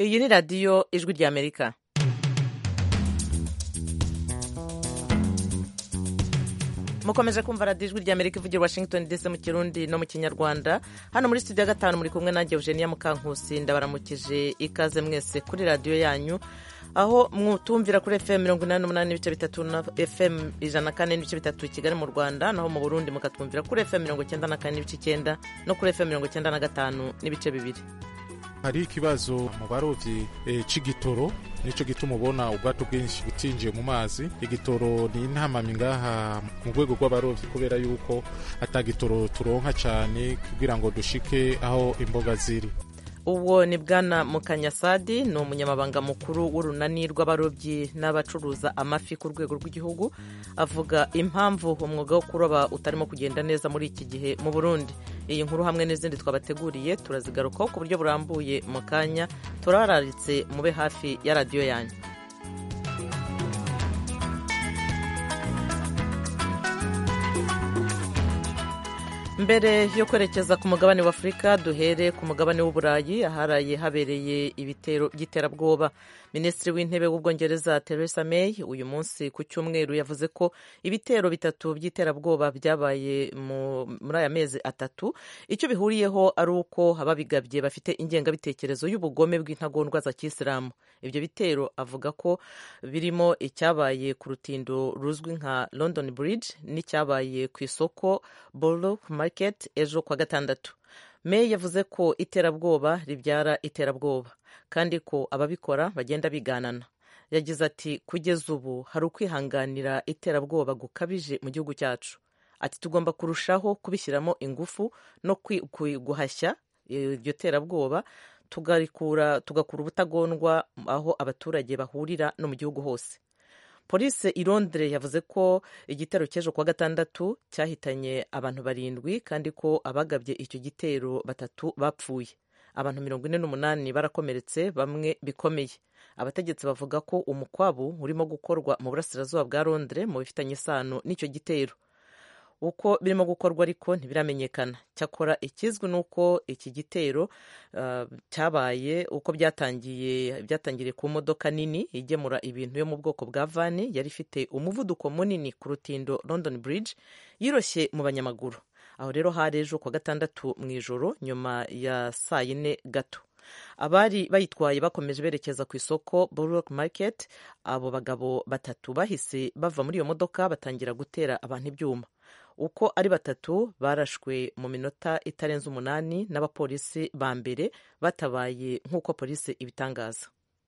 iyi ni radiyo ijwi ry'amerika mukomeje kumva radiyo ijwi ry'amerika ivugira washington dc mu kirundi no mu kinyarwanda hano muri studio ya gatanu muri kumwe nanjye eugenia mukankusi ndabaramukije ikaze mwese kuri radiyo yanyu aho mutumvira kuri fm mirongo inani n'umunani n'ibice bitatu na fm ijana na kane n'ibice bitatu kigali mu rwanda naho mu burundi mukatwumvira kuri fm mirongo icyenda na kane n'ibice icyenda no kuri fm mirongo icyenda na gatanu n'ibice bibiri hari ikibazo mu barovyi e, c'igitoro nico gituma ubona ubwato bwinshi butinjiye mu mazi igitoro ni intamami ngaha mu rwego rw'abarovyi kubera yuko ata gitoro turonka cane kugira ngo dushike aho imboga ziri uwo ni bwana mukanyasadi ni umunyamabanga mukuru w'urunani rw'abarobyi n'abacuruza amafi ku rwego rw'igihugu avuga impamvu umwuga wo kuroba utarimo kugenda neza muri iki gihe mu burundi iyi nkuru hamwe n'izindi twabateguriye turazigarukaho ku buryo burambuye mu kanya turararitse mube hafi ya radiyo yanyu mbere yo kwerekeza ku mugabane w'afurika duhere ku mugabane w'uburayi aharaye habereye ibitero by'iterabwoba minisitiri w'intebe w'ubwongereza theresa may uyu munsi ku cyumweru yavuze ko ibitero bitatu by'iterabwoba byabaye muri aya mezi atatu icyo bihuriyeho ari uko ababigabye bafite ingengabitekerezo y'ubugome bw'intagondwa za kisilamu ibyo bitero avuga ko birimo icyabaye ku rutindo ruzwi nka london bridge n'icyabaye ku isoko borough market ejo kwa gatandatu may yavuze ko iterabwoba ribyara iterabwoba kandi ko ababikora bagenda biganana yagize ati kugeza ubu hari ukwihanganira iterabwoba gukabije mu gihugu cyacu ati tugomba kurushaho kubishyiramo ingufu no guhashya iryo terabwoba tugakura ubutagondwa aho abaturage bahurira no mu gihugu hose polisi i Londres yavuze ko igitero cy'ejo kuwa gatandatu cyahitanye abantu barindwi kandi ko abagabye icyo gitero batatu bapfuye abantu mirongo ine n'umunani barakomeretse bamwe bikomeye abategetsi bavuga ko umukwabu urimo gukorwa mu burasirazuba bwa Londres mu bifitanye isano n'icyo gitero uko birimo gukorwa ariko ntibiramenyekana cyakora ikizwi ni uko iki gitero cyabaye uko byatangiye byatangiriye ku modoka nini igemura ibintu yo mu bwoko bwa vani yari ifite umuvuduko munini ku rutindo london bridge yiroshye mu banyamaguru aho rero hari ejo kuwa gatandatu mu ijoro nyuma ya saa yine gato abari bayitwaye bakomeje berekeza ku isoko Borough Market abo bagabo batatu bahise bava muri iyo modoka batangira gutera abantu ibyuma uko ari batatu barashwe mu minota itarenze umunani n'abapolisi ba mbere batabaye nk'uko polisi ibitangaza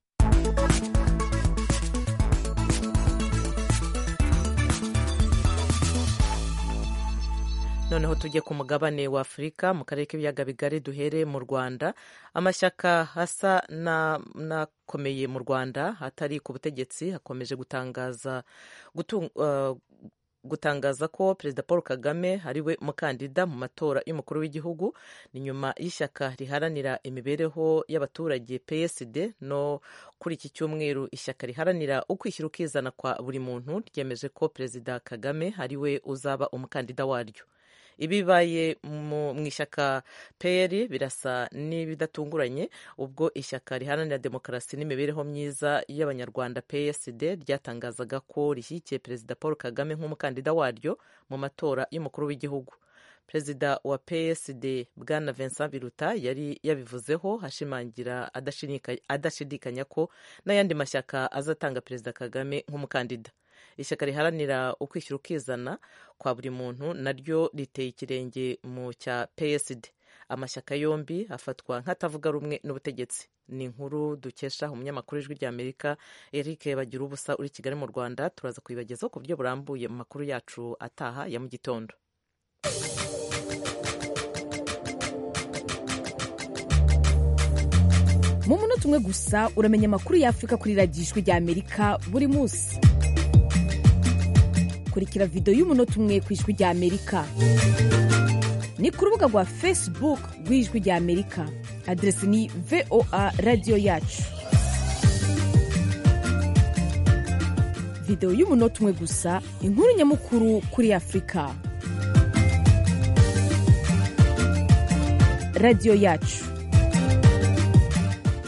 noneho tujye ku mugabane wa afurika mu karere k'ibiyaga bigari duhere mu rwanda amashyaka asa n'akomeye mu rwanda atari ku butegetsi hakomeje gutangaza gutangaza ko perezida paul kagame ari we mukandida mu matora y'umukuru w'igihugu ni nyuma y'ishyaka riharanira imibereho y'abaturage psd no kuri iki cyumweru ishyaka riharanira ukwishyira ukizana kwa buri muntu ryemeje ko perezida kagame ari we uzaba umukandida waryo ibibaye mu ishyaka pr birasa n'ibidatunguranye ubwo ishyaka riharanira demokarasi n'imibereho myiza y'abanyarwanda psd ryatangazaga ko rishyigikiye perezida paul kagame nk'umukandida waryo mu matora y'umukuru w'igihugu perezida wa psd bwana vincent biruta yari yabivuzeho ashimangira adashidikanya ko n'ayandi mashyaka azatanga perezida kagame nk'umukandida ishyaka riharanira ukwishyira ukizana kwa buri muntu naryo riteye ikirenge mu cya psd amashyaka yombi afatwa nk'atavuga rumwe n'ubutegetsi ni inkuru dukesha umunyamakuru w'ijwi ry'amerika eric bagira ubusa uri kigali mu rwanda turaza kubibagezaho ku buryo burambuye mu makuru yacu ataha ya mu gitondo mu munota umwe gusa uramenya amakuru y'afurika kuri radiyo ijwi ry'amerika buri munsi kurikira videwo y'umunota umwe ku ijwi ry'amerika ni ku rubuga rwa facebook rw'ijwi ry'amerika aderesi ni voa radiyo yacu videwo y'umunota umwe gusa inkuru nyamukuru kuri afurika radiyo yacu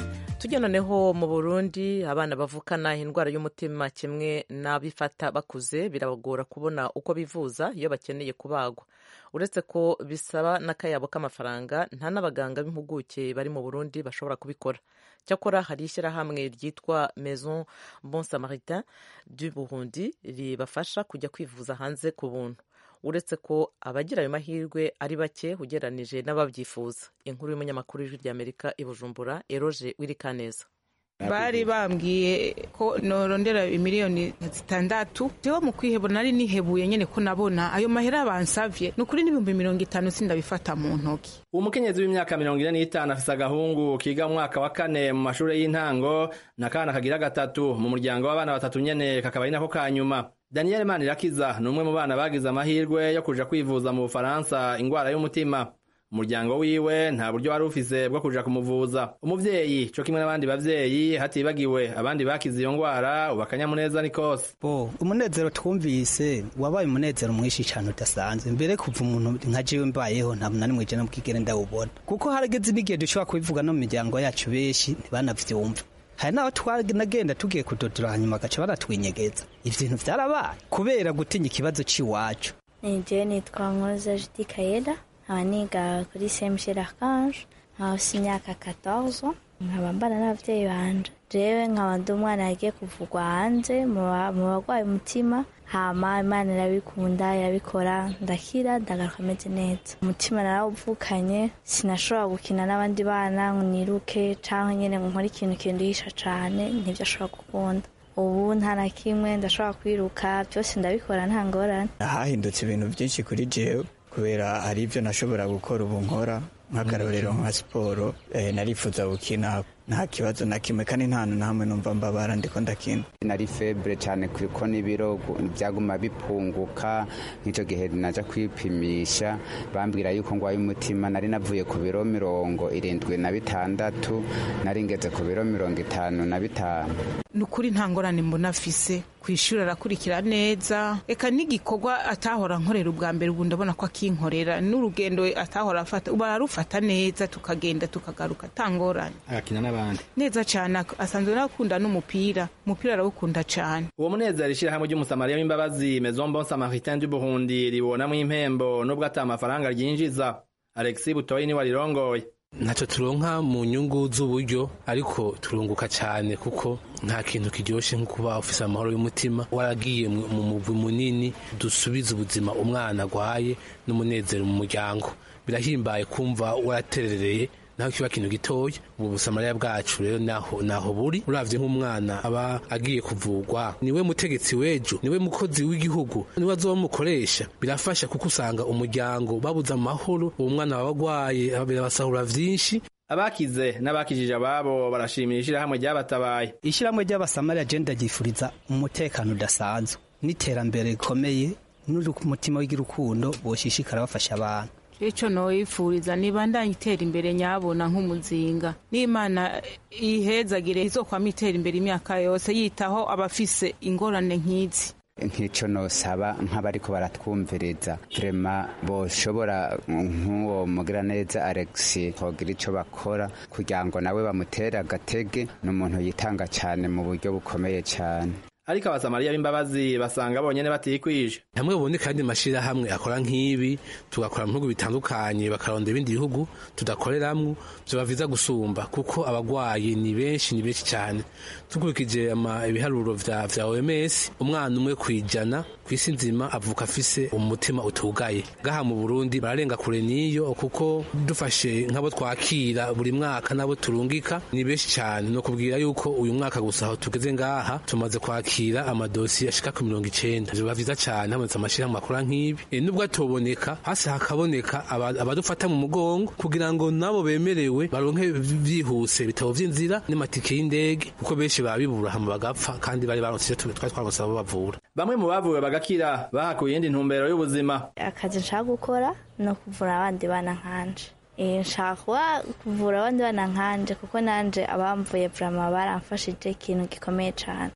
tujya noneho mu burundi abana bavukana indwara y'umutima kimwe n'abifata bakuze birabagora kubona uko bivuza iyo bakeneye kubagwa uretse ko bisaba n'akayabo k'amafaranga nta n'abaganga b'impuguke bari mu burundi bashobora kubikora cyakora hari ishyirahamwe ryitwa maison bon samaritain du burundi ribafasha kujya kwivuza hanze ku buntu uretse ko abagira ayo mahirwe ari bake ugeranije n'ababyifuza inkuru y'umunyamakuru w'ijwi ry'amerika i bujumbura eroje wirikaneza bari bambwiye ko norondera miliyoni zitandatu jewe mu kwihebura nari nihebuye nyene ko nabona ayo mahera bansavye ni ukuri n'ibihumbi mirongo itanu sindabifata mu ntoki uwo mukenyezi w'imyaka mirongo ine n'itanu afise agahungu kiga mu mwaka wa kane mu mashure y'intango n'akana kagira gatatu mu muryango w'abana batatu nyene kakaba ari nako ka nyuma daniel manirakiza ni umwe mu bana bagize amahirwe yo kuja kwivuza mu bufaransa ingwara y'umutima umuryango wiwe nta buryo wari ufise bwo kuja kumuvuza umuvyeyi co kimwe n'abandi bavyeyi hatibagiwe abandi bakize iyo ngwara ubu akanyamuneza ni kose bo umunezero twumvise wabaye umunezero mwinshi cyane udasanzwe mbere kuva umuntu nka jewe mbayeho nta muntu n'imwe jana bwigere ndawubona kuko harageze n'igihe dushobora kubivuga no mu miryango yacu benshi ntibanavyumva hari n'aho twanagenda tugiye kudodora hanyuma bagaca baratwinyegeza ivyo bintu vyarabaye kubera gutinya ikibazo c'iwacu nije nitwa nkoza judi kayeda nkaba niga kuri semisheri arkange nkaba afite imyaka 14 nkaba mbana n'ababyeyi banje jewe nkaba ndi umwana yagiye kuvugwa hanze mu barwaye umutima hama imana irabikunda irabikora ndakira ndagaruka ameze neza umutima narawuvukanye sinashobora gukina n'abandi bana ngo niruke canke nyene ngo nkore ikintu kinduhisha cane ntivyo ashobora gukunda ubu nta na kimwe ndashobora kwiruka byose ndabikora nta ngorane hahindutse ibintu byinshi kuri jewe kubera hari ibyo nashobora gukora ubu nkora nk'akarorero nka siporo narifuza gukina nta kibazo na kimwe kandi nta hantu na hamwe numva mbabara ndiko ndakina nari febre cyane kuko n'ibiro byaguma bipunguka nk'icyo gihe naja kwipimisha bambwira yuko ngwaye umutima nari navuye ku biro mirongo irindwi na bitandatu nari ngeze ku biro mirongo itanu na bitanu ni ukuri nta ngorane mbona afise ku ishuri arakurikira neza reka n'igikorwa atahora nkorera ubwa mbere ubu ndabona ko akinkorera n'urugendo atahora afata ubu ararufata neza tukagenda tukagaruka atangorane agakina n'abandi neza cyane asanzwe nakunda n'umupira umupira arawukunda cyane uwo munezero ishyirahamwe ry'umusamariya w'imbabazi maison bon samaritain du burundi ribonamo impembo nubwo ata amafaranga ryinjiza alexis butoyi niwe arirongoye ntacyo turonka mu nyungu z'uburyo ariko turunguka cyane kuko nta kintu kiryoshye nko kuba ufise amahoro y'umutima waragiye mu mugwi munini dusubiza ubuzima umwana agwaye n'umunezero mu muryango birahimbaye kumva waraterereye naho kiba kintu gitoya ubu busamariya bwacu rero naho naho buri uravye nk'umwana aba agiye kuvugwa niwe mutegetsi w'ejo niwe mukozi w'igihugu niwe azoba mukoresha birafasha kuko usanga umuryango babuze amahoro uwo mwana baba agwaye birabasahura vyinshi abakize n'abakijije ababo barashimira ishyirahamwe ryabatabaye ishyirahamwe ry'abasamariya je ndaryifuriza umutekano udasanzwe n'iterambere rikomeye n'umutima w'igirukundo boshishikara bafasha abantu icyo noyifuriza niba ndayitera imbere nyabona nk'umuzinga n'imana ihezagire izokwama itera imbere imyaka yose yitaho abafise ingorane nk'izi nk'icyo nosaba nk'abariko baratwumviriza vrema boshobora nk'uwo mugiraneza alex hogira icyo bakora kugira ngo nawe bamutere agatege ni umuntu yitanga cyane mu buryo bukomeye cyane ariko abasamariya b'imbabazi basanga bonyene batikwije hamwe buboneka kandi mashirahamwe akora nk'ibi tugakora mu bihugu bitandukanye bakarondera ibindi bihugu tudakoreramwo vyoba viza gusumba kuko abagwayi ni benshi ni benshi cyane dukurikije ibiharuro vya vya OMS umwana umwe kwijana kw'isi nzima avuka afise umutima utugaye ngaha mu Burundi bararenga kure niyo kuko dufashe nk'abo twakira buri mwaka n'abo turungika ni benshi cyane no kubwira yuko uyu mwaka gusa aho tugeze ngaha tumaze kwakira amadosiye ashika ku mirongo icenda biba vyiza cane habonetse amashirahamwe akora nk'ibi e, nubwo atoboneka hasi hakaboneka abadufata mu mugongo kugira ngo nabo bemerewe baronke vyihuse bitabo vy'inzira n'amatike y'indege kuko benshi babibura hama bagapfa kandi bari baronse ivyo twari twaronse abo bavura bamwe mu bavuwe bagakira bahakuye iyindi ntumbero y'ubuzima akazi nshaka gukora ni ukuvura abandi bana nkanje nshaka kuba kuvura abandi bana nkanje kuko nanje abamvuye vrama baramfashije ikintu gikomeye cane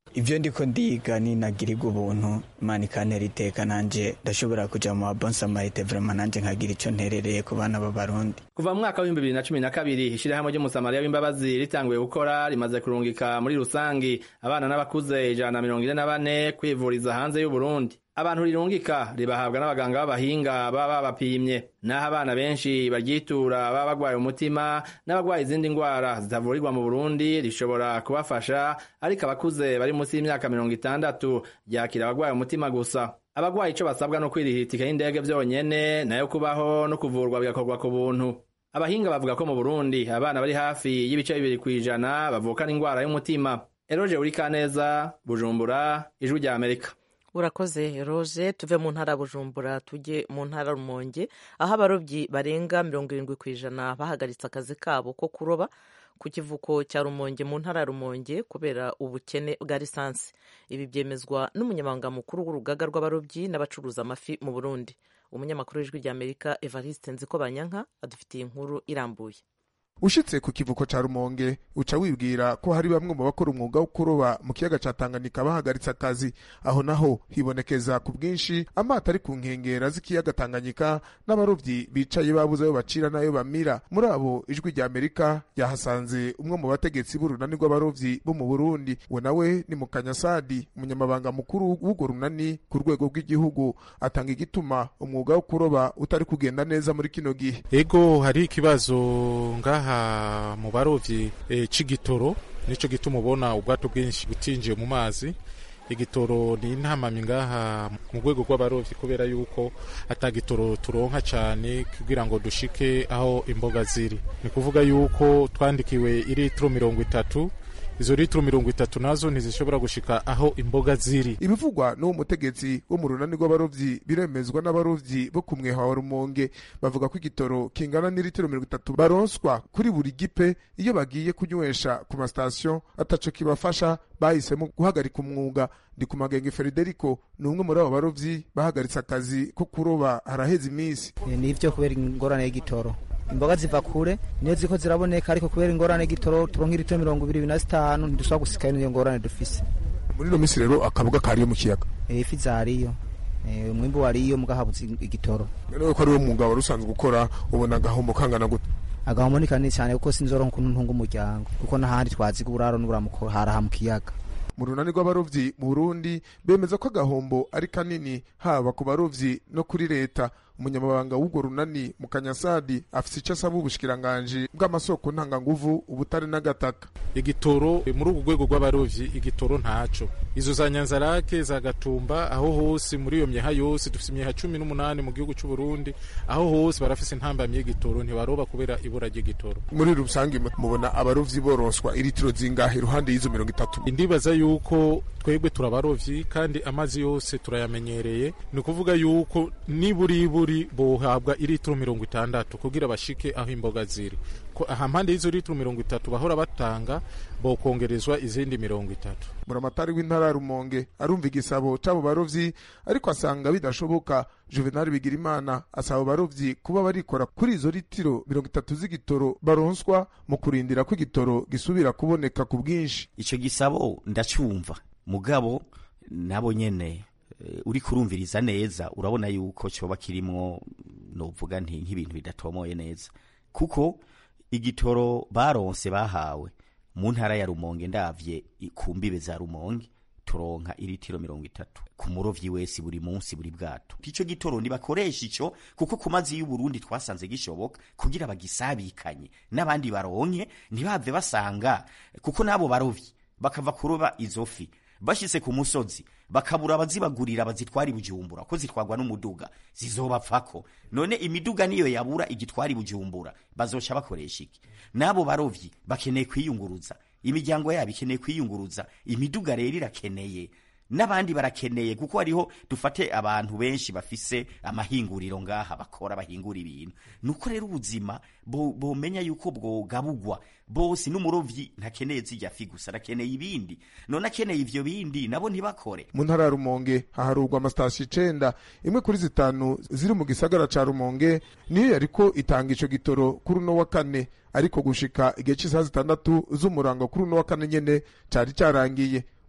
ivyo ndiko ndiga ninagirirwa ubuntu imana ikantera iteka nanje ndashobora kuja mu mabonsamayite vrema nanje nkagira ico nterereye ku bana b'abarundi kuva mu mwaka w'ibihumbi bibiri na cumi na kabiri ishirahamwe ry'umusamariya w'imbabazi ritanguye gukora rimaze kurungika muri rusangi abana n'abakuze ijana na mirongo ine na bane kwivuriza hanze y'uburundi abantu rirungika ribahabwa n'abaganga b'abahinga baba babapimye naho abana benshi baryitura baba bagwaye umutima n'abagwaye izindi ndwara zitavurirwa mu burundi rishobora kubafasha ariko abakuze bari munsi y'imyaka mirongo itandatu ryakira abagwaye umutima gusa abagwaye ico basabwa no kwirihira itike y'indege vyonyene nayo kubaho no kuvurwa bigakorwa ku buntu abahinga bavuga ko mu burundi abana bari hafi y'ibice bibiri kw'ijana bavukana ingwara y'umutima eroje urikaneza bujumbura ijwi rya amerika urakoze roje tuve mu ntara bujumbura tujye mu ntara rumonge aho abarobyi barenga mirongo irindwi ku ijana bahagaritse akazi kabo ko kuroba ku kivuko cya rumonge mu ntara ya rumonge kubera ubukene bwa lisansi ibi byemezwa n'umunyamabanga mukuru w'urugaga rw'abarobyi n'abacuruza amafi mu burundi umunyamakuru w'ijwi rya amerika evariste nziko banyanka adufitiye inkuru irambuye ushitse ku kivuko ca rumonge uca wibwira ko hari bamwe mu bakora umwuga wo kuroba mu kiyaga ca tanganyika bahagaritse akazi aho naho hibonekeza ku bwinshi amato ari ku nkengera z'ikiyaga tanganyika n'abarovyi bicaye babuze ayo bacira n'ayo bamira muri abo ijwi rya amerika yahasanze umwe mu bategetsi b'urunani rw'abarovyi bo mu burundi we nawe ni mukanyasadi umunyamabanga mukuru w'urwo runani ku rwego rw'igihugu atanga igituma umwuga wo kuroba utari kugenda neza muri kino gihe ego hari ikibazo ngaha mu barovyi e, c'igitoro nico gituma ubona ubwato bwinshi butinjiye mu mazi igitoro ni intamami ngaha mu rwego rw'abarovyi kubera yuko ata gitoro turonka cane kugira ngo dushike aho imboga ziri ni kuvuga yuko twandikiwe iritiro mirongo itatu izo litiro mirongo itatu nazo ntizishobora gushika aho imboga ziri ibivugwa n'uwo mutegetsi wo mu runani rw'abarovyi biremezwa n'abarovyi bo ku mweha wa rumonge bavuga ko igitoro kingana n'ilitiro mirongo itatu baronswa kuri buri gipe iyo bagiye kunywesha ku masitasiyo ataco kibafasha bahisemo guhagarika umwuga ndi ku magenge frederico ni umwe muri abo barovyi bahagaritse akazi ko kuroba haraheze iminsi nivyo kubera ingorane y'igitoro imboga ziva kure niyo ziko ziraboneka ariko kubera ingorane y'igitoro turonka ilitiro mirongo ibiri na zitanu ntidushobora gusikayo niyo ngorane dufise muri ino minsi rero akaboga kariyo mu kiyaga ifi zariyo umwimbu wariyo mugahabuze igitoro noneho ko ari wo mwuga wari usanzwe gukora ubona agahombo kangana gute agahombo ni kanini cyane kuko sinzoronka ukuntu ntunga umuryango kuko n'ahandi twaziga uburaro n'uburamuko haraha mu kiyaga mu runani rw'abarovyi mu burundi bemeza ko agahombo ari kanini haba ku barovyi no kuri leta umunyamabanga w'urwo runani mu kanyasadi afise ico asaba ubushikiranganji bw'amasoko ntanganguvu ubutare n'agataka igitoro muri urwo rwego rw'abarovyi igitoro ntaco izo za nyanzarake za gatumba aho hose muri iyo myeha yose dufise imyeha cumi n'umunani mu gihugu c'uburundi aho hose barafise intambamyi y'igitoro ntibaroba kubera ibura ry'igitoro muri rusange mubona abarovyi boronswa iritiro zingahe iruhande y'izo mirongo itatu ndibaza yuko twebwe turabarovyi kandi amazi yose turayamenyereye ni ukuvuga yuko niburiburi bohabwa iritiro mirongo itandatu kugira bashike aho imboga ziri aha mpande y'izo litiro mirongo itatu bahora batanga bokongerezwa izindi mirongo itatu buramatari w'intara ya rumonge arumva igisabo c'abo barovyi ariko asanga bidashoboka juvenal bigirimana asaba abarovyi kuba barikora kuri izo litiro mirongo itatu z'igitoro baronswa mu kurindira ko igitoro gisubira kuboneka ku bwinshi ico gisabo ndacumva mugabo nabo nyene uri kurumviriza neza urabona yuko coba kirimwo novuga nti nk'ibintu bidatomoye neza kuko igitoro baronse bahawe mu ntara ya rumonge ndavye ku mbibe za rumonge turonka iritiro mirongo itatu ku murovyi wese buri munsi buri bwato ico gitoro ntibakoresha ico kuko ku mazi y'uburundi twasanze gishoboka kugira bagisabikanye n'abandi baronke ntibave basanga kuko n'abo barovyi bakava kuroba izo fi bashitse ku musozi bakabura abazibagurira bazitwara ibujumbura ko zitwarwa n'umuduga zizobapfako none imiduga niyo yabura igitwara ibujumbura bazoca bakoresha iki n'abo barovyi bakeneye kwiyunguruza imiryango yabo ikeneye kwiyunguruza imiduga rero irakeneye n'abandi barakeneye kuko hariho dufate abantu benshi bafise amahinguriro ngaha bakora bahingura ibintu nuko rero ubuzima bomenya bo yuko bwogabugwa bose n'umurovyi ntakeneye zijya fi gusa arakeneye ibindi none akeneye ivyo bindi nabo ntibakore mu ntara ya rumonge haharurwa amasitasiyo icenda imwe kuri zitanu ziri mu gisagara ca rumonge niyo yariko itanga ico gitoro kuri uno wa kane ariko gushika igihe c'isaha zitandatu z'umurango kuri uno wa kane nyene cari carangiye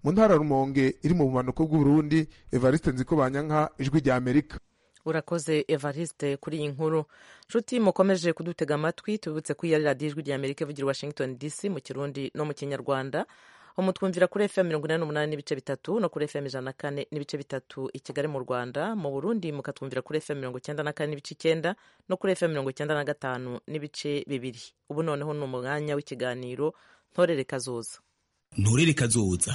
mu ntara rumonge iri mu bumanuko bw'uburundi evariste nziko banyanka ijwi rya amerika urakoze evariste kuri iyi nkuru nshuti mukomeje kudutega amatwi tubibutse ko iyi ari radiyo ijwi rya amerika ivugira washington dc mu kirundi no mu kinyarwanda umutwumvira kuri fm mirongo inani n'umunani n'ibice bitatu no kuri fm ijana na kane n'ibice bitatu i kigali mu rwanda mu burundi mukatwumvira kuri fm mirongo icyenda na kane n'ibice icyenda no kuri fm mirongo icyenda na gatanu n'ibice bibiri ubu noneho ni umwanya w'ikiganiro ntorere kazoza nturere kazoza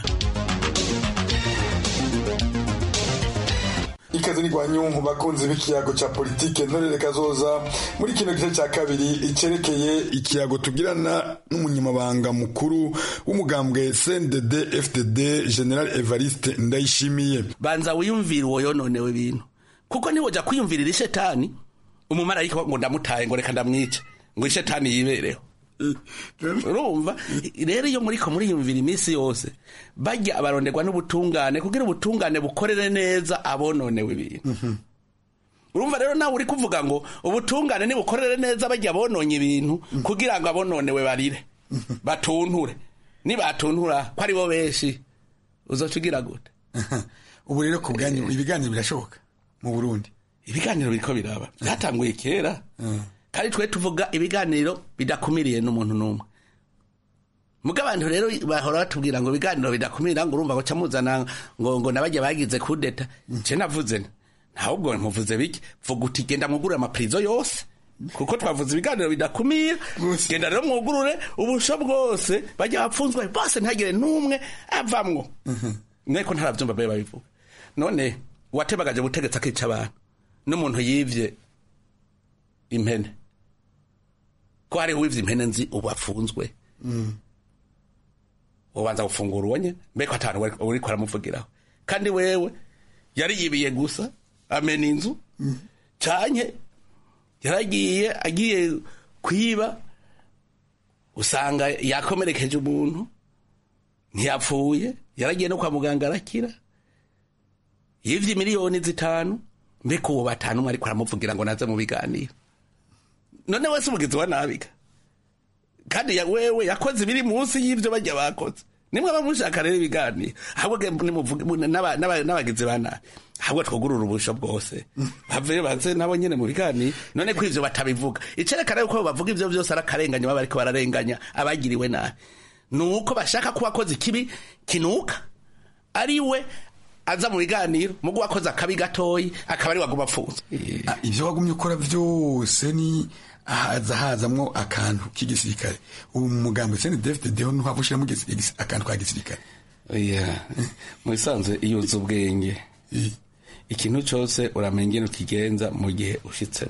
ikaze ni gwanyunku bakunzi b'ikiyago ca politike ntorere kazoza muri kino gice ca kabiri icerekeye ikiyago tugirana n'umunyamabanga mukuru w'umugambwe CNDD FDD General Evariste Ndayishimiye banza wiyumvira uwo yononewe ibintu kuko niwoja kwiyumvirira ishetani umumarayika ngo ndamutaye ngo reka ndamwice ngo ishetani yibereho urumva rero iyo muriko muriyumvira iminsi yose bajya abaronderwa n'ubutungane kugira ubutungane bukorere neza abononewe ibintu urumva rero nawe uri kuvuga ngo ubutungane nibukorere neza bajya bononye ibintu kugira ngo abononewe barire batunture nibatuntura ko ari bo benshi uzoca ugira gute ubu rero ku bwanyu ibiganiro birashoboka mu burundi ibiganiro biriko biraba byatanguye kera kandi twe tuvuga ibiganiro bidakumiriye n'umuntu n'umwe muga abantu rero bahora batubwira ngo ibiganiro bidakumira ngo urumva ngo camuzana ngo ngo nabajya bagize kudeta nce navuze ntabwo muvuze biki vuga uti genda mwugurure amapirizo yose kuko twavuze ibiganiro bidakumira genda rero mwugurure ubusho bwose bajya bapfunzwe bose ntagire n'umwe avamwo mweko ntaravyumva babe babivuga none uwatebagaje ubutegetsi akica abantu n'umuntu yivye impene ko hariho uwivye impene nzi ubu afunzwe ubanza gufungura uwo nyene mbeko atanu uriko aramuvugiraho kandi wewe yari yibiye gusa amena inzu canke yaragiye agiye kwiba usanga yakomerekeje umuntu ntiyapfuye yaragiye no kwa muganga arakira yivye miliyoni zitanu mbeko uwo batanu umwe ariko aramuvugira ngo naze mu biganiro none wese umugizi wa nabiga kandi ya wewe yakoze ibiri munsi y'ivyo bajya bakoze nimwe bamushaka rero ibiganiro ahubwo n'abagizi ba nabi ahubwo twugurura ubusho bwose bave baze nabo nyene mu biganiro none ko ivyo batabivuga icerekana yuko bavuga ivyo vyose ari akarenganya baba bariko bararenganya abagiriwe nabi ni uko bashaka ko wakoze ikibi kinuka ari we aza mu biganiro mugu wakoze akabi gatoyi akaba ari waguma apfunze ivyo wagumye ukora vyose ni haza hazamwo akantu k'igisirikare ubu mu mugambo sene David Deho ntuhava ushiramo akantu ka gisirikare oya mu bisanzwe iyo uzi ubwenge ikintu cose uramenya ingene ukigenza mu gihe ushitsemo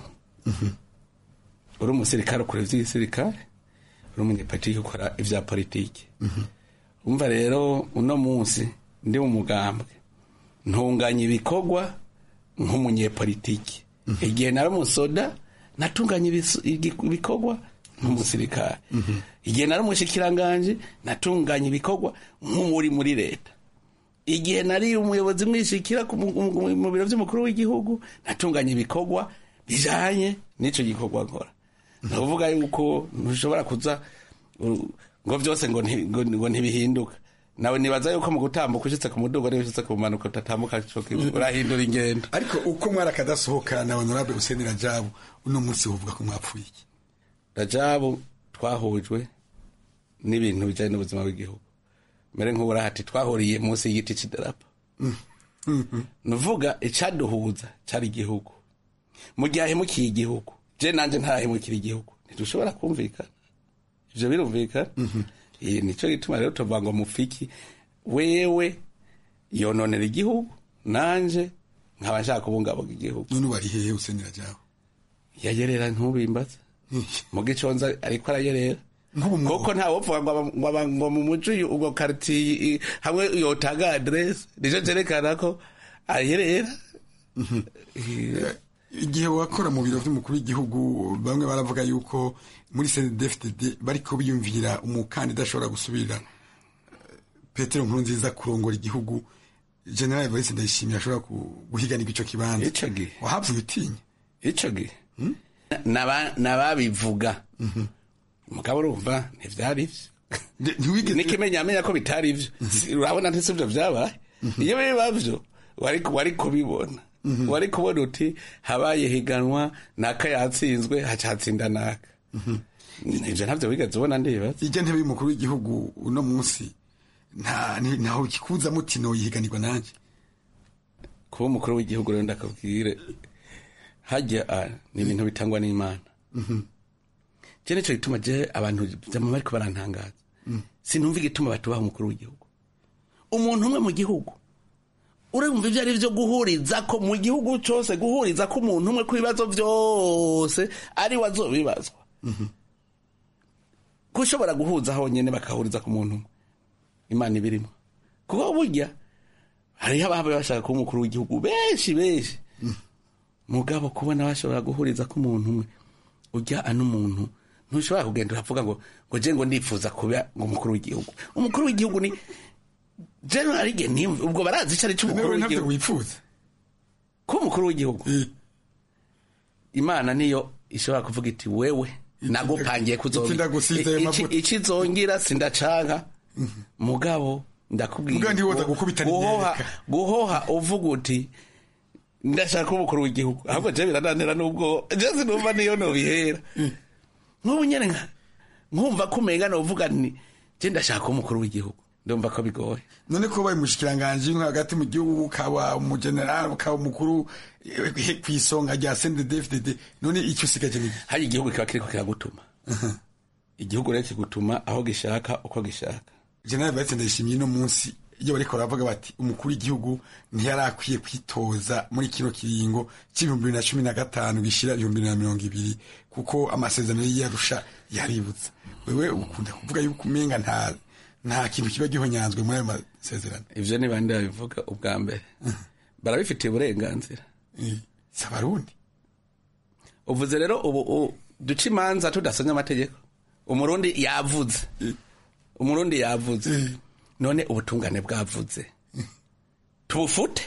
uri umusirikare ukora ivy'igisirikare uri umunyepolitiki ukora ivya politiki umva rero uno munsi ndi mu mugambwe ntunganya ibikorwa nk'umunyepolitiki igihe nari umusoda natunganya ibikorwa nk'umusirikare igihe nari umushikiranganje natunganya ibikorwa nk'umuri muri leta igihe nari umuyobozi mwishikira mu biro by'umukuru w'igihugu natunganya ibikorwa bijanye n'ico gikorwa nkora ndavuga yuko ntushobora kuza ngo vyose ngo ntibihinduka nawe nibaza yuko mu gutambuka ushitse ku mudugo niba ushitse ku mpanuka utatambuka urahindura ingendo ariko uko mwari akadasohoka na honorable Hussein Rajabu uno munsi uvuga ko mwapfuye iki Rajabu twahujwe n'ibintu bijanye n'ubuzima bw'igihugu mere nk'uburahati twahuriye munsi y'igiti c'idarapo nuvuga icaduhuza cari igihugu mu gihe ahemukiye igihugu je nanje ntarahemukira igihugu ntidushobora kumvikana ivyo birumvikana iyi nico gituma rero tuvuga ngo mufiki wewe yononera igihugu nanje nkaba nshaka kubungabunga igihugu none bari hehe usenera jawe yayerera ntubimbaza mu giconza ariko arayerera kuko ntawopfuga ngo mu muco ubwo karitiye hamwe yotanga aderese nico cerekana ko ayerera igihe wakora mu biro by'umukuru w'igihugu bamwe baravuga yuko muri CNDD-FDD bariko biyumvira umukandida ashobora gusubirira Petero Nkurunziza kurongora igihugu General Evariste Ndayishimiye ashobora guhiganirwa ico kibanza ico gihe wahavuye utinya ico gihe nababivuga mugabo urumva ntivyari ivyo nikimenya amenya ko bitari ivyo Si- urabona ntisi ivyo vyabaye iyo biba vyo wari wari kubibona wari kubona uti habaye higanwa naka yatsinzwe haca hatsinda naka ivyo ntavyo wigeze ubona ndibaza ijya ntebe y'umukuru w'igihugu uno munsi nta ni- ntaho kikuza mutino yihiganirwa nanjye kuba umukuru w'igihugu rero ndakabwire hajya ah, ni ibintu bitangwa n'imana je nico gituma je abantu vyama bariko barantangaza sinumva igituma batubaha umukuru w'igihugu umuntu umwe mu gihugu urumva ivyo ari vyo guhuriza ko mu gihugu cose guhuriza ko umuntu umwe ku bibazo vyose ari we azobibazwa gushobora guhuza honyene bakahuriza ku muntu umwe imana ibirimo kuko burya hariho ababa bashaka kuba umukuru w'igihugu benshi benshi mugabo kubona bashobora guhuriza ko umuntu umwe ujya ano muntu ntushobora kugenda uravuga ngo ngo je ngo ndifuza kuba ngo umukuru w'igihugu umukuru w'igihugu ni general ge nimve ubwo barazi icyo ari cyo umukuru Nawe ntabyo w'igihugu wifuza kuba umukuru w'igihugu imana niyo ishobora kuvuga iti wewe nagupangiye Iti ndagusize ayo mavuta. ikizongira sindacanka mugabo ndakubwira Mugabo ntiwoza ngo gukubita guhoha n'imyereka. guhoha uvuga uti ndashaka kuba umukuru w'igihugu ahubwo je birananira n'ubwo je sinumva niyo nobihera nk'ubu nyene nka nkumva ko umenga novuga nti je ndashaka kuba umukuru w'igihugu ndumva ko bigoye none ko baye umushikiranganji nko hagati mu gihugu ukaba umugenerali ukaba umukuru eh, ku isonga rya CNDD-FDD none icyo usigaje ni iki? hari igihugu kiba kiriko kiragutuma igihugu rero kigutuma aho gishaka uko gishaka General Bayetse ndayishimiye no munsi iyo bariko baravuga bati umukuru w'igihugu ntiyari akwiye kwitoza muri kino kiringo c'ibihumbi bibiri na cumi na gatanu gishira ibihumbi bibiri na mirongo ibiri kuko amasezerano y'iyarusha yaributsa wewe ukunda kuvuga yuko umenga nta nta kintu kiba gihonyanzwe muri ayo masezerano ivyo ni bande babivuga ubwa mbere barabifitiye uburenganzira si abarundi uvuze rero ubu u- duca imanza tudasomye amategeko umurundi yavuze umurundi yavuze none ubutungane bwavuze tubufute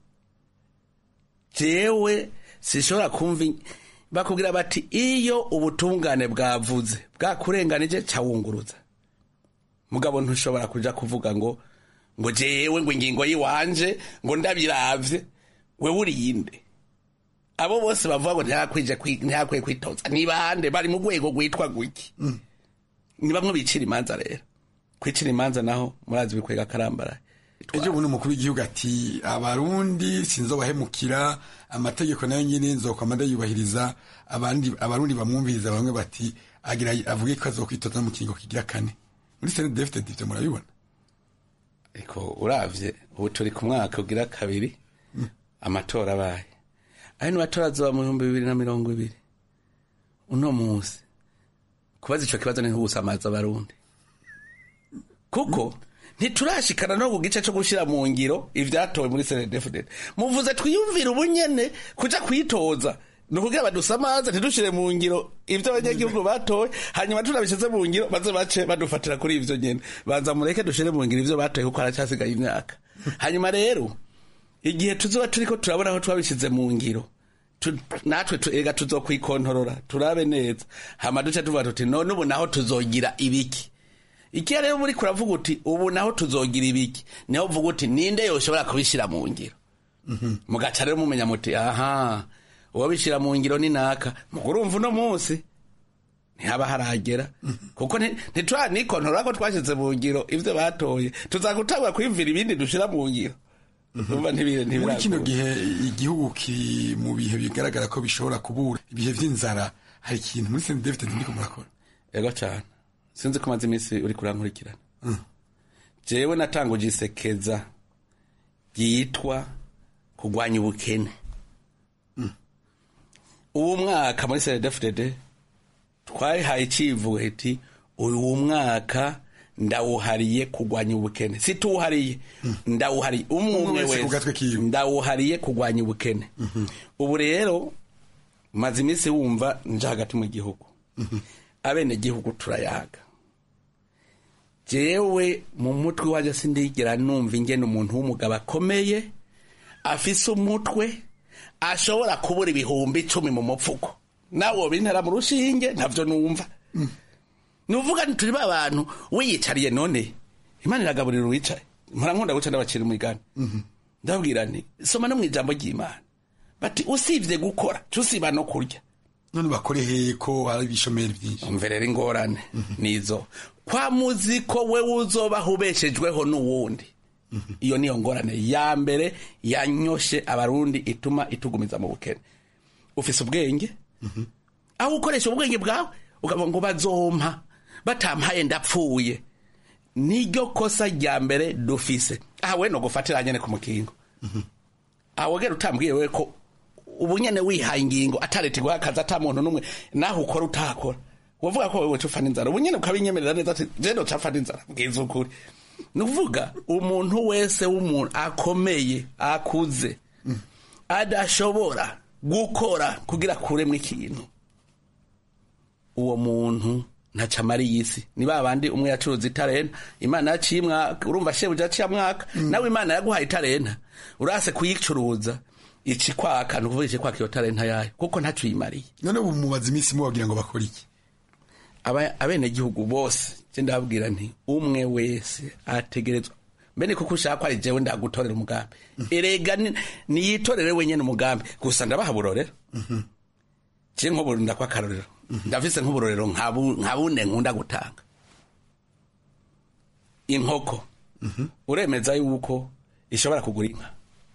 jewe sishobora kumva in- bakubwira bati iyo ubutungane bwavuze bwakurenganije cawunguruza mugabo ntushobora kuja kuvuga ngo ngo jewe ngo ingingo yiwanje ngo ndabiravye wewe uriyinde abo bose bavuga ngo ntihakwije kwi- ntihakwiye kwitoza ni bande bari mu rwego rwitwa gwiki ni bamwe bicira imanza rero kwicira imanza naho murazi bikwega karambara ejo bundi umukuru w'igihugu ati abarundi sinzobahemukira amategeko nayo nyine nzokwama ndayubahiriza abandi abarundi bamwumviriza bamwe bati agira avuge ko azokwitoza mu kiringo kigira kane muri CNDD-FDD ivyo murabibona ariko uravye ubu turi ku mwaka ugira kabiri amatora abaye ayo ni matora azoba mu bihumbi bibiri na mirongo ibiri uno munsi kubaza ico kibazo ni nko gusamaza abarundi kuko ntiturashikana no ku gice co gushira mu ngiro ivyatowe muri CNDD-FDD muvuze twiyumvire ubunyene kuja kwitoza ni ukugira badusamaze ntidushire mu ngiro ivyo abanyagihugu batowe hanyuma tunabishize mu ngiro baze bace badufatira kuri ivyo nyene banza mureke dushire mu ngiro ivyo batoye kuko haracyasigaye imyaka hanyuma rero igihe tuzoba turiko turabona aho twabishize mu ngiro tu- natwe tu- ega tuzokwikontorora turabe neza hama duce tuvuga tuti none ubu naho tuzogira ibiki ikiya rero muri kuravuga uti ubu naho tuzogira ibiki niho uvuga uti ninde yoshobora kubishira mu ngiro mugaca rero mumenya muti aha uwabishira mu ngiro ni naka mugurumva uno munsi ntihaba haragera kuko nti- ntituranikontorora ko twashyize mu ngiro ivyo batoye tuzagutangura kwiyumvira ibindi dushira mu ngiro Urumva ntibire- muri kino ntibiragora. gihe igihugu kiri mu bihe bigaragara ko bishobora kubura ibihe vy'inzara hari ikintu muri CNDD-FDD ndiko murakora ego cane sinzi ko umaze iminsi uri kurankurikirana jewe natanguje isekeza ryitwa kurwanya ubukene uwo mwaka muri CNDD-FDD twayihaye icivugo iti uyu mwaka ndawuhariye kurwanya ubukene situwuhariye ndawuhariye umwe Umwe umwe wese ku gatwe wese ndawuhariye kurwanya ubukene ubu rero maze iminsi wumva nje hagati mu gihugu abene gihugu turayaga jewe mu mutwe waje sindigera numva ingene umuntu w'umugabo akomeye afise umutwe ashobora kubura ibihumbi icumi mu mupfuko nawe woba intera mu rushinge ntavyo numva ni uvuga ni turi ba bantu wiyicariye none imana iragaburira uwicaye nkunda guca ndabacira umugani ndababwira nti soma no mu ijambo ry'imana bati usibye gukora tusiba no kurya none bakore heye ko hari ibishomeri byinshi umve rero ingorane nizo kwa muzi ko we uzobaho ubeshejweho n'uwundi iyo niyo ngorane ya mbere yanyoshe abarundi ituma itugumiza mu bukene ufise ubwenge aho ukoresha ubwenge bwawe ukavuga ngo bazompa batampaye ndapfuye niryo kosa rya mbere dufise aha we no gufatira nyene ku mukingo aho wegera utambwiye we ko ubu nyene wihaye ingingo ataretirwa akazi ata muntu n'umwe naho ukora utakora wavuga ko wewe cufana inzara ubu nyene ukabinyemerera neza ati je ndo cafana inzara bwiza ukuri ni ukuvuga umuntu wese w'umuntu akomeye akuze adashobora gukora kugira kuremwa ikintu uwo muntu ntaca amara iyi si ni ba bandi umwe yacuruza itarenta imana yaciye umwaka urumva shebuja aciye mwaka nawe imana yaguhaye itarenta urase kuyicuruza ici kwaka ni ukuvuga ici kwaka iyo tarenta yayo kuko ntaco uyimariye none ubu mubaza iminsi mubagira ngo bakore iki abenegihugu bose je ndababwira nti umwe wese ategerezwa mbene kuko ushaka ko ari jewe ndagutorera umugambi erega niyitorere wenyene umugambi gusa ndabaha burorero je nk'ubu ndakwa akarorero ndafise nk'uburorero nka bune nkunda gutanga inkoko uremeza yuko ishobora kugura inka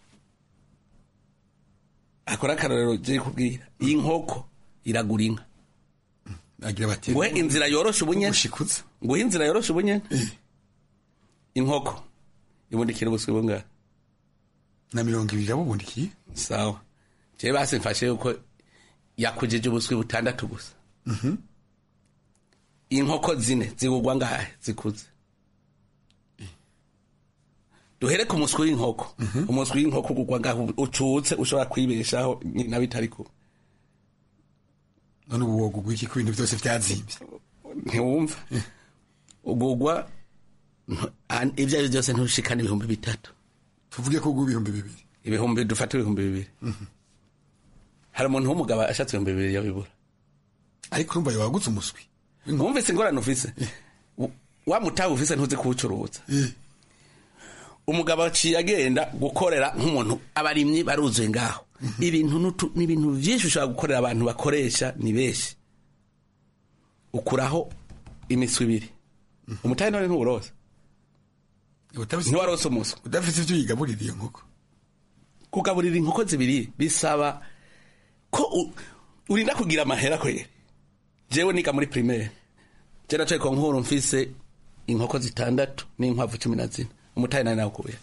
akora akarorero je kubwira iyi nkoko iragura inka agira bati nguhe inzira yoroshe ubunyene nguhe inzira yoroshe ubunyene inkoko ibundikira ubuswi bungana na mirongo ibiri yabubundikiye sawa jewe basi mfashe yuko yakujije ubuswi butandatu gusa inkoko zine zigugwa ngahe zikuze duhere ku muswi w'inkoko umuswi w'inkoko ugugwa ngahe ucutse ushobora kwibeshaho nyina bitari kuba none ubu wogugwa iki ku bintu byose byazimvye ntiwumva ugugwa ibyo ari byo byose ntushikana ibihumbi bitatu tuvuge ko ugwa ibihumbi bibiri ibihumbi dufata ibihumbi bibiri hari umuntu w'umugabo ashatse ibihumbi bibiri yabibura ariko urumva yawagutse umuswi wumvise ingorane ufise wa mutahe ufise ntuzi kuwucuruza umugabo aciye agenda gukorera nk'umuntu abarimyi baruzuye ngaho ibintu ni ibintu byinshi ushobora gukorera abantu bakoresha ni benshi ukuraho imiswi ibiri umutahe none ntuwuroza ntiwarose umuswi udafite ibyo uyigaburira iyo nkoko kugaburira inkoko zibiri bisaba ko urinda kugira amahera kwere jewe niga muri primaire je nacaye ko nkuru mfise inkoko zitandatu n'inkwavu cumi na zine umutahe nari nawukuye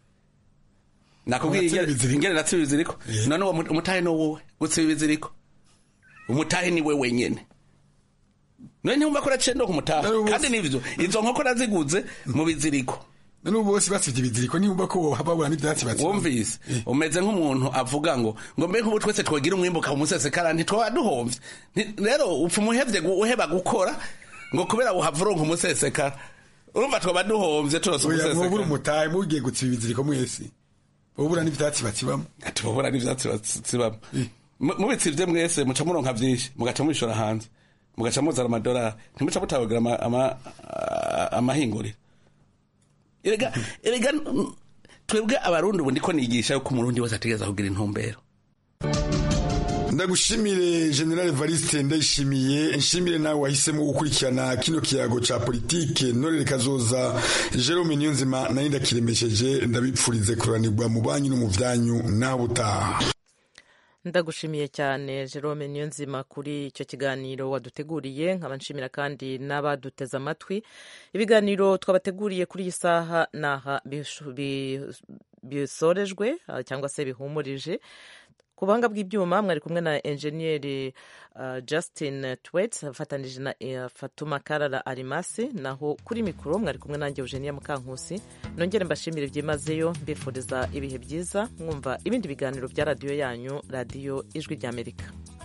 nakubwiye ingene natsiba ibiziriko none uwo umutahe ni wowe gutsiba ibiziriko umutahe ni we wenyene none ntiwumva ko naciye ndo ku mutahe kandi nivyo izo nkoko naziguze mu biziriko none ubu bose basivye ibiziriko ntiwumva ko babura n'ivyatsi batsiba wumvise umeze nk'umuntu avuga ngo ngo mbe nk'ubu twese twogira umwimbuka umusesekara ntitwaba duhomvye rero upfa umuhevye uheba gukora ngo kubera buhava uronka umusesekara urumva twaba duhomvye turose umusesekara mwobura umutahe mugiye gutsiba ibiziriko mwese ubura n'ivyatsi batsibamo tubabura n'ivyatsi batsibamo mubitsivye mwese muca muronka vyinshi mugaca mubishora hanze mugaca muzana amadolari ntimuca mutabagira amahinguriro erega erega twebwe abarundi ubu ndiko nigisha yuko umurundi wese ategereza kugira intumbero ndagushimire general evariste ndayishimiye nshimire nawe wahisemo gukurikirana kino kiyago ca politike ntorere kazoza jerome niyonzima nayo ndakiremesheje ndabipfurize kuranirwa mu banyu no mu vyanyu naho butaha ndagushimiye cyane jerome niyonzima kuri icyo kiganiro waduteguriye nkaba nshimira kandi n'abaduteze amatwi ibiganiro twabateguriye kuri iyi saha ni aha bisorejwe cyangwa se bihumurije ku buhanga bw'ibyuma mwari kumwe na enjeniyeri justin twets afatanije na fatuma karara arimasi naho kuri mikoro mwari kumwe nanjye eugenia mukankusi nongere mbashimire byimazeyo mbifuriza ibihe byiza mwumva ibindi biganiro bya radiyo yanyu radiyo ijwi ry'amerika